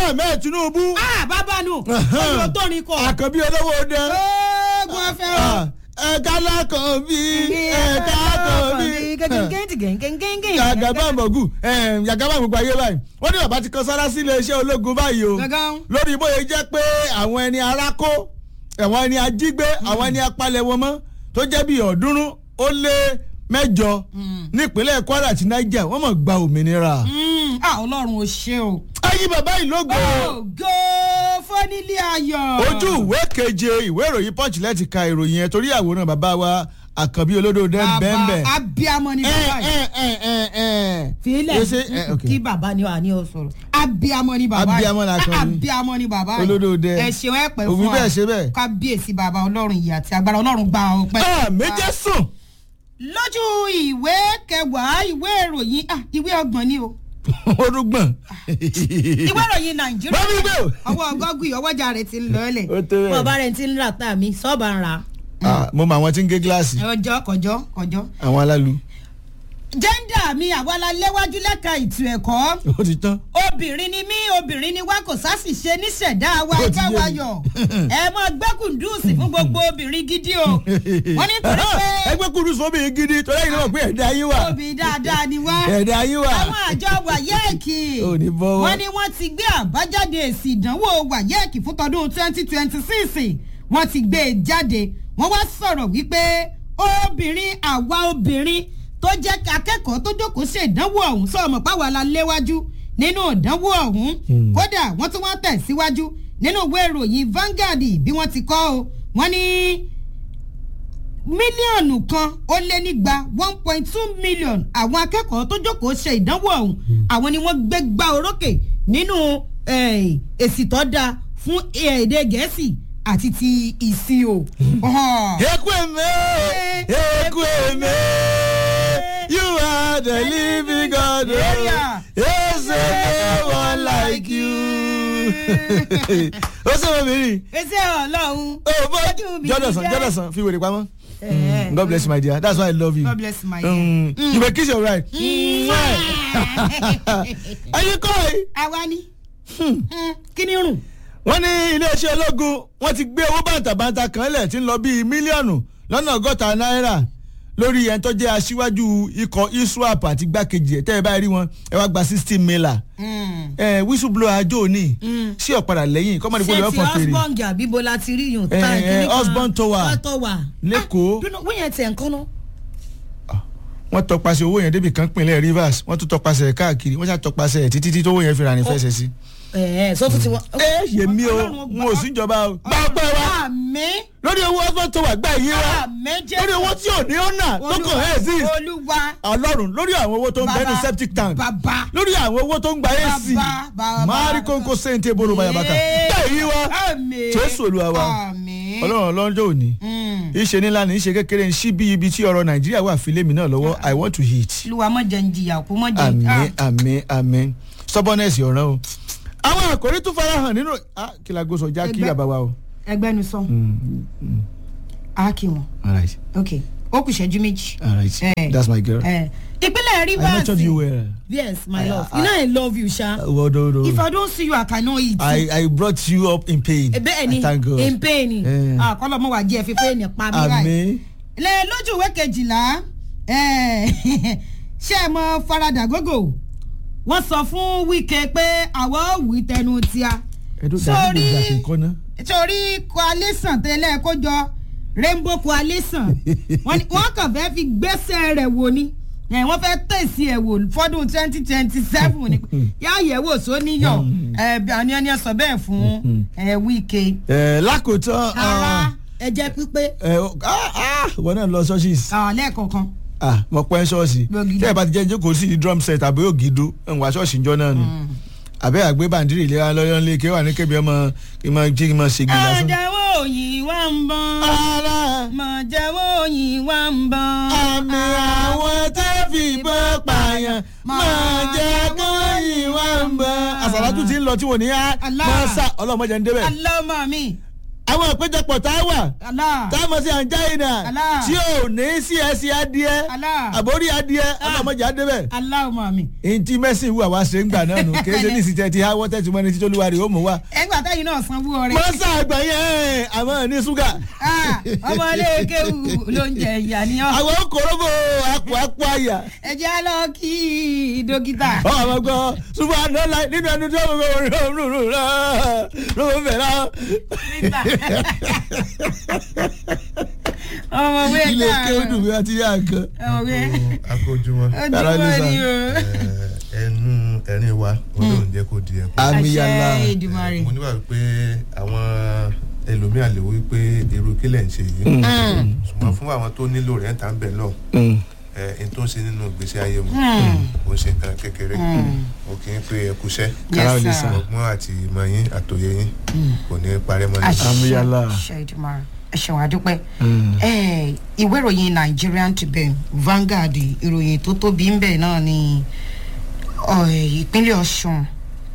bọ́lá ahmed tinubu ah bàbá nù olùwò tó ní kọ. àkànbí olówó dẹ oògùn ọ̀fẹ́ o. ẹ̀ka lákànbí ẹ̀ka àkànbí yàgàbá mọ̀gù yàgàbá gbogbo ayé báyìí wọ́n ní bàbá ti kan sára sí iléeṣẹ́ ológun báyìí o Gangan. lórí bóyá jẹ́ pé àwọn ẹni arákó àwọn ẹni ajígbé àwọn ẹni apalẹ̀ wọn mọ́ tó jẹ́ bíi ọ̀ọ́dúnrún ó lé mẹ́jọ nípínlẹ̀ kwara àti niger wọ́n mọ̀ gba òmìnira. Mm, ah ọlọ́run ò ṣe o. ayé bàbá yìí ló gbé o. ògo fọ́nílé ayọ̀. ojú ìwé keje ìwé ìròyìn punch lẹ́ti ka ìròyìn yẹn torí àwòrán bàbá wa àkànbí olódò dẹ́ bẹ́ẹ̀ bàbá abiyamọ ni bàbá yìí. filẹ̀ kí bàbá ni wà ní o sọ̀rọ̀ abiyamọ ni bàbá yìí Abiyamọ la kàn ní. abiyamọ ni bàbá yìí Olódò dẹ. ẹ ṣeun ẹ pẹ́ Òbí fún wa bẹ́ẹ̀ ṣe bẹ́ẹ̀. kábíyèsí bàbá ọlọ́run ìyá àti agbára ọlọ́run gba ọpẹ́. méje sùn. lójú ìwé kẹwàá ìwé ìròyìn ah, ìwé ọgbọ̀n ni o orúgbọ̀n. ìwé ìròyìn nàìjíríà Bábí gbé o. ọwọ́ gọ́gùn ọwọ́jà rẹ̀ ti ń lọ́ọ̀lẹ̀ ó tó bẹ́ẹ̀. bọ́ọ̀bá rẹ̀ ti ń rà tá mi sọ́ọ̀bà ń ra Ah, mo mọ àwọn tí ń gé gíláàsì ọjọ́ kọjọ́ kọjọ́. àwọn alálu jẹ́ńdà mi àwa la léwájú lẹ́ka ètò ẹ̀kọ́ ó ti tán. obìnrin ni mí obìnrin ni wá kò sásì ṣe níṣẹ̀dá wa Ó ti ẹgbẹ́ yé wa mi. yọ̀ ẹ mọ gbẹ́kùndùsì fún gbogbo obìnrin gidi o wọ́n ní torí pé ẹgbẹ́ kúrú sóbì gidi torí ẹ̀yin náà mọ̀ pé ẹ̀dá yín wà. obì dáadáa ni wá ẹ̀dá yín wà. àwọn àjọ wàyẹ́ẹ̀kì Ò ní bọ́wọ́. wọ́n ní wọ́n ti gbé àbájáde èsì ìdánwò wàyẹ́ẹ̀kì fún tọdún twenty twenty six wọ́n ti gbé e jáde wọ́n wá sọ̀rọ̀ wípé obìnrin àwa obìnrin tó jẹ́ akẹ́kọ̀ọ́ tó jókòó ṣe ìdánwò ọ̀hún sọ̀rọ̀ páwa la léwájú nínú ìdánwò ọ̀hún kódà wọ́n tún wọ́n tẹ̀síwájú nínú ìwé ìròyìn Vanguard bí wọ́n ti kọ́ o wọ́n ní mílíọ̀nù kan ó lé nígba one point two million àwọn akẹ́kọ̀ọ́ tó jókòó ṣe ìdánwò ọ̀hún àwọn ni wọ́n gbé gbá orókè nínú eh, èsì tó dáa fún eh, èdè gẹ̀ẹ́sì àti ti ìsìnò. eku eme eku eme you are the living God o Yeah. yes no one like you. ó sọ̀rọ̀ mi rí. ẹsẹ̀ ọlọ́run Oh, but Ojú mi Jọ́dọ̀sán jẹ́. Jọ́dọ̀sán fi wèrè pamọ́. Eh, Mm, God bless you my dear that's why I love you. God bless my Mm, You may kiss your right. Ẹyin kọ́ ẹ̀. àwa ni Mm, kí ni rùn. wọ́n ní iléeṣẹ́ ológun wọ́n ti gbé owó bàǹtàbàǹtà kan lẹ̀ tí ń lọ bíi mílíọ̀nù lọ́nà ọgọ́ta náírà lórí ẹni tó jẹ́ aṣíwájú ikọ̀ iswap àti gbákejì ẹ̀ tẹ́ ẹ bá rí wọn ẹ wá gba sixteen mila ẹ whistleblower àjò ní sí ọ̀padà lẹ́yìn kọ́mọdé kó lè ṣé ti ọ̀fọ̀ fèrè husband àbí bo la ti rí yùn. Eh, tá, eh, kíní kan- husband tower. tower. Lẹ́kọ̀ọ́. Ah, dúró, wọ́n yẹn tẹ̀ ń kọ́nà. wọ́n tọpasẹ̀ owó yẹn débi kan pinlẹ̀ rivers wọ́n tún tọpasẹ̀ ẹ̀ káàkiri wọ́n ṣá tọpasẹ̀ ẹ̀ títí tí owó yẹn fi rà ní fẹsẹ̀ sí. ẹ ẹ sọ tún ti wọn. ẹ yèmí o n ò sí ìjọba o gbà ọpẹ́ wa àmì lórí owó husband tower gbà yín wa àmì jẹ́ lórí owó tí ò ní ọ̀nà tó kàn ẹ́ sí olúwa ọlọ́run lórí àwọn owó tó ń bẹ́ẹ̀ ní Bàbá, septic tank bàbá lórí àwọn owó tó ń gba ac Bàbá, bàbá. máàrí kónkó sèǹtì eboro bayabaka gbà yín wa àmì jésù olúwa wa àmì ọlọ́run ọlọ́jọ́ òní ìṣe ńlá ní ìṣe kékeré ń ṣí bí ibi tí ọ̀rọ̀ nàìjíríà wà fi lémi náà lọ́wọ́ i want to hit olúwa mọ̀ jẹ́ ń jìyà kú mọ̀ jẹ́ àmín àmín àmín stubbornness ọ̀ràn o àwọn àkòrí tún farahàn nínú ah, kí la gbósọ já kí Ẹgbẹ́- bàbá wa o. ẹgbẹ́ nu sọ á kí wọn all right ok ó kù ṣẹ́jú méjì. all right Eh. that's my girl. Eh, ìpínlẹ̀ i rivers mentioned you well. yes my I- love I- you know i love you sha well do, do. if i don't see you i cannot eat. I, I brought you up in pain. bẹ́ẹ̀ ni I thank God. in pain ni Eh. àkọlọ́ mọ̀ wá jẹ́ fífẹ́ ní pa mí báyìí. àmín lẹ lójú ìwé kejìlá eh, ṣé ẹ mọ farada gógó wọ́n sọ fún wíkẹ́ pé àwọn ò wí tẹnu tíá ẹdún dàbí gbogbo àkínkọ́ ná. torí coalition tẹ́lẹ̀ kó jọ rainbow coalition wọ́n ní- wọ́n kàn fẹ́ fi gbẹ́sẹ̀ rẹ̀ wò ni Eh, wọ́n fẹ́ tẹ̀sí ẹ̀ wò fọ́dún twenty twenty seven ni yá yẹ̀wò sóníyọ̀ àní ẹni ẹ sọ bẹ́ẹ̀ fún eh, wíkẹ́ ẹ lákòótán ara ẹ̀jẹ̀ pípé ẹ wọn náà lọ ṣọ́ọ̀ṣì lẹ́ẹ̀kọ̀ọ̀kan. mo pẹ́ ṣọ́ọ̀ṣì Gbọ̀gìdì. tẹ́ ẹ bá ti jẹ́ jókòó sí drum set àbí ògìdó ń wá ṣọ́ọ̀ṣì njọ́ náà nù àbẹ́ àgbé bàǹdírì ìlera lọ́yọ́ ńlẹ̀ kí wà ní kébì ọmọ kí n máa jí kí n máa ṣègbè lásán. Mọ̀jẹ̀wó òyìn wá ń bọ̀. ara Mọ̀jẹ̀wó òyìn wá ń bọ̀. àmì àwọn tó fìbọn pààyàn máa jẹ́ kó yìn wá ń bọ̀. àṣàlájú ti ń lọ tí wò ní á Allah. máa sá ọlọ́mọdé ń débẹ̀. Alọ́mọ mi. àwọn ìpéjọpọ̀ tá a wà Allah. tá a mọ̀ sí anjaina Allah. tí ò ní sí ẹsẹ̀ adìẹ Allah. àbórí adìẹ ọlọ́mọdé adébẹ̀ Allahumma mi. èyí tí mẹ́sìn wù àwa ṣe ń gbà náà nù kì í ṣe ní ìsìtẹ́ ti háwọ́ tẹ́tí mọ́ni títí olúwa rẹ̀ ó mú wa. ẹgbà táyì náà sanwó ọrẹ. mọ́sá àgbà yẹn àmọ́ ní ṣúgà. Ah, ọmọ ilé kéwù ló ń jẹ ìyá ni ọ. àwọn kòróbò àpò àpò àyà. ẹ jẹ́ á lọ kí dókítà. ọ àwọn gbọ́ ṣùgbọ́n àná láì nínú ẹnu tí wọ́n mọ̀ rò rò rò rò rò rò bẹ̀rẹ̀. ọmọ wẹ ilé kéwùdù mi àti yá nǹkan. ọmọ wẹ akójúmọ́ ojúmọ́ ni o. ẹnu ẹrin wa olóhùn jẹ́ kó di ẹ̀kọ́. àmì yàrá àṣẹ Èdùmàrè. mo níwà pé àwọn ẹlòmíà lè wí pé irú kílẹ̀ ń ṣe yìí ṣùgbọ́n fún àwọn tó nílò rẹ̀ ń tà ń bẹ̀ lọ ẹ̀ ń tó ń ṣe nínú ìgbésí ayé wọn kò ń ṣe nǹkan kékeré o kì í pé ẹ kúṣẹ́ Kára ò lè Yes, sir. sàn. ọgbọ́n àti ìmọ̀ yín àtòyé yín kò ní parẹ́ mọ́ ní. Àmì yàrá. àṣẹ Èdùmàrè ẹ ṣeun àdúpẹ́ Eh, ìwé ìròyìn Nigerian Tribune Vanguard ìròyìn tó tóbi ń bẹ̀ náà ni ọ, ìpínlẹ̀ Ọ̀ṣun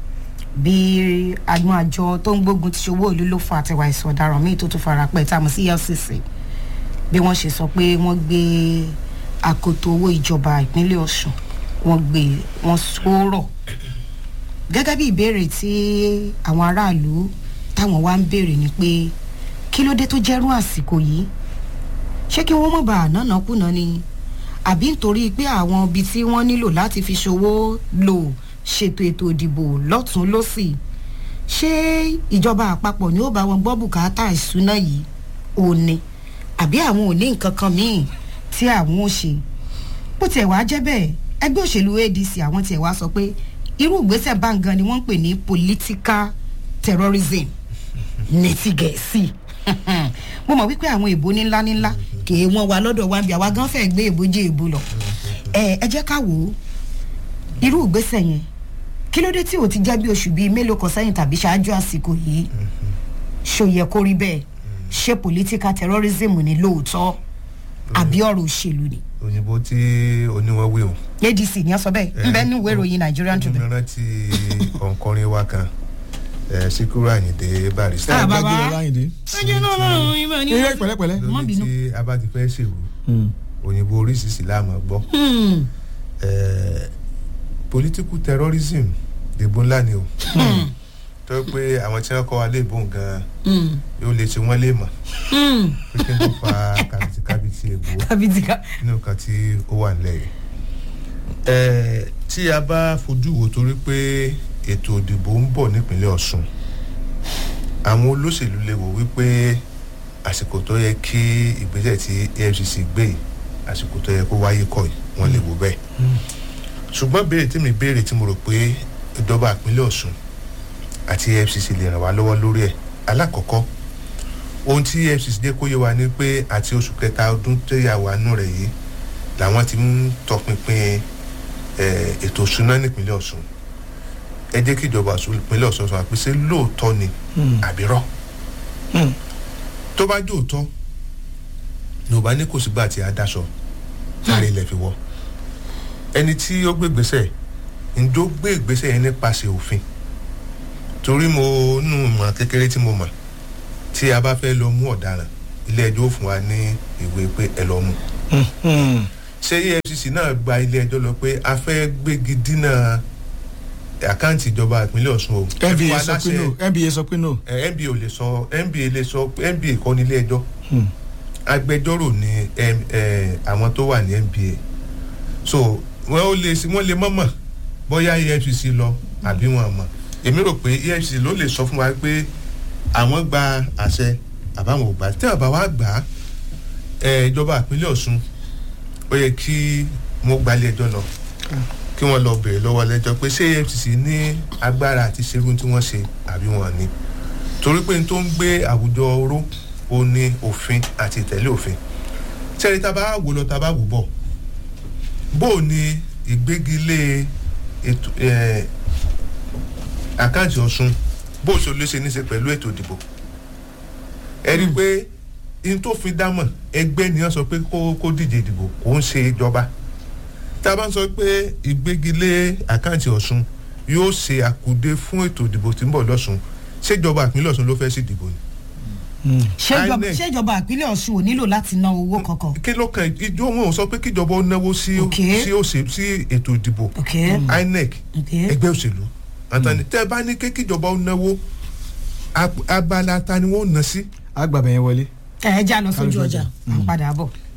bí agbọn àjọ tó ń gbógun ti ṣòwò ìlú ló fún àtẹwà ìsọ̀ ọ̀daràn míì tó tún fara pẹ́ tá a mọ̀ sí EFCC bí wọ́n ṣe sọ pé wọ́n gbé akoto owó ìjọba ìpínlẹ̀ Ọ̀ṣun wọ́n gbé wọ́n sọ̀rọ̀ gẹ́gẹ́ bí ìbéèrè tí àwọn aráàlú táwọn wá ń béèrè ni pé kí ló dé tó jẹ́rú àsìkò yìí ṣé kí wọ́n mọ̀ bá ànánà kùnà ni àbí nítorí pé àwọn ibi tí wọ́n nílò láti fi ṣòwò lò ṣètò ètò ìdìbò lọ́tún lọ́sì ṣé ìjọba àpapọ̀ ni ó bá wọn gbọ́ bùkátà ìṣúná yìí ò ní àbí àwọn ò ní nǹkan kan míì tí àwọn ò ṣe bó tiẹ̀ wá jẹ́ bẹ́ẹ̀ ẹgbẹ́ òṣèlú ADC àwọn tiẹ̀ wá sọ pé irú ìgbésẹ̀ báńgan ni wọ́n ń pè ní political terrorism ní ti gẹ̀ẹ́sì mo mọ̀ wípé àwọn èbó ní ńlá ní ńlá kì í wọ́n wa lọ́dọ̀ wa bí àwa gan fẹ́ gbé èbó jẹ́ èbó lọ ẹ ẹ jẹ́ ká wò ó irú ìgbésẹ̀ yẹn kí ló dé tí ò ti jẹ́ bí oṣù bíi mélòó kan sẹ́yìn tàbí ṣáájú àsìkò yìí ṣó yẹ kó rí bẹ́ẹ̀ ṣé political terrorism ni lóòótọ́ àbí ọ̀rọ̀ òṣèlú ni òyìnbó tí oníwọ̀n wí o. adc ni wọ́n sọ bẹ́ẹ̀ ń bẹ́ẹ̀ ní ìwé ìròyìn Nigerian Tribune. mo rántí òǹkọrin wa kan ẹ̀ Síkírù Àyìndé Barrister. Ah, bàbá. gbàgbé láyìndé. ẹjẹ náà lọ́rùn ibẹ̀ ni. ilé pẹ̀lẹ́pẹ̀lẹ́. má lórí bínú. tí a bá ti fẹ́ ṣèrú òyìnbó oríṣiríṣi láàmú gbọ́. Hmm. Eh, political terrorism èbó ńlá ni o tó yẹ pé àwọn tí wọ́n kọ́ wa léèbó gan Hmm. yóò lè ṣe wọ́n lè mọ̀ Hmm. pé kí n tó fa kàbìtìkàbìtì èbó kàbìtìkà. nínú nǹkan tí ó wà nílẹ̀ yìí. Eh, tí a bá fojú wo torí pé ètò ìdìbò ń bọ̀ nípínlẹ̀ Ọ̀ṣun àwọn olóṣèlú lè wò wípé àsìkò tó yẹ kí ìgbésẹ̀ tí EFCC gbé yìí àsìkò tó yẹ kó wáyé kọ́ yìí wọ́n lè wò bẹ́ẹ̀ ṣùgbọ́n béèrè tí mi béèrè tí mo rò pé ìjọba ìpínlẹ̀ Ọ̀ṣun àti EFCC lè ràn wá lọ́wọ́ lórí ẹ̀ alákọ̀ọ́kọ́ ohun tí EFCC dé kó yé wa ni pé àti oṣù kẹta ọdún tó yà wá nù rẹ̀ yìí làwọn ti ń tọpinpin eh, ètò ìṣúná nípínlẹ̀ Ọ̀ṣun ẹ jẹ́ kí ìjọba Ọ̀ṣun ìpínlẹ̀ Ọ̀ṣun sọ pé ṣé lóòótọ́ ni àbírọ́ tó bá jẹ́ òótọ́ ní ò bá ní kò sígbà tí a dáṣọ sáré ilẹ̀ fi wọ́ ẹni tí ó gbé ìgbésẹ̀ ǹjọ́ gbé ìgbésẹ̀ yẹn nípasẹ̀ òfin torí mo nù mọ̀ kékeré tí mo mọ̀ tí a bá fẹ́ lọ mú ọ̀daràn ilé ẹjọ́ ó fún wa ní ìwé pé ẹ lọ mú ṣé EFCC náà gba ilé ẹjọ́ lọ pé a fẹ́ gbégi dínà àkáǹtì ìjọba ìpínlẹ̀ Ọ̀ṣun o ẹ fún nba wa sọ pé láṣẹ- no nba sọ pé no. ẹ, NBA ò lè sọ NBA lè sọ NBA kọ́ ní ilé ẹjọ́ agbẹjọ́rò ni ẹm, ẹ, àwọn tó wà ní NBA so wọ́n ó lè wọ́n lè mọ̀mọ̀ bóyá EFCC lọ àbí wọn mọ̀ èmi rò pé EFCC ló lè sọ fún wa pé àwọn gba àṣẹ àbáwọn ò gbà tí àbá wa gbà á ẹ, ìjọba ìpínlẹ̀ Ọ̀ṣun ó yẹ kí wọ́n gba ilé ẹjọ́ lọ kí wọ́n lọ bèrè lọ́wọ́ lẹ́jọ́ pé ṣé EFCC ní agbára àti ṣerú tí wọ́n ṣe àbí wọn ní torí pé n tó ń gbé àwùjọ oró ó ní òfin àti ìtẹ̀lé òfin sẹ́ni tá a bá wò lọ tá a bá wò bọ̀ bó o ní ìgbégilé ètò ẹ̀, àkáǹtì Ọ̀ṣun bó o ṣe lè ṣe ní ṣe pẹ̀lú ètò ìdìbò ẹ rí i pé n tó fi dámọ̀ ẹgbẹ́ ni wọ́n sọ pé kó kó díje ìdìbò kò ń ṣe ìjọba tá a bá ń sọ pé ìgbégilé àkáǹtì Ọ̀ṣun yóò ṣe àkùdé fún ètò ìdìbò tí ń bọ̀ lọ́sùn ṣèjọba ìpínlẹ̀ Ọ̀ṣun ló fẹ́ sí ìdìbò ni ṣèjọba INEC. ṣèjọba ìpínlẹ̀ ọ̀ṣun ò nílò láti ná owó kankan. kí ló kàn ìjọ wọn ò sọ pé kíjọba ó náwó sí Ok. sí òṣè sí ètò ìdìbò ok inec ok ẹgbẹ́ òṣèlú àtàní tẹ́ ẹ bá ní kí kíjọba ó náwó ab- abala ta ni wọ́n ná sí. àgbàbẹ̀ yẹn wọlé. ẹ ẹ já lọ sójú Ká lọ sójú ọjà ọjà. à ń padà bọ̀.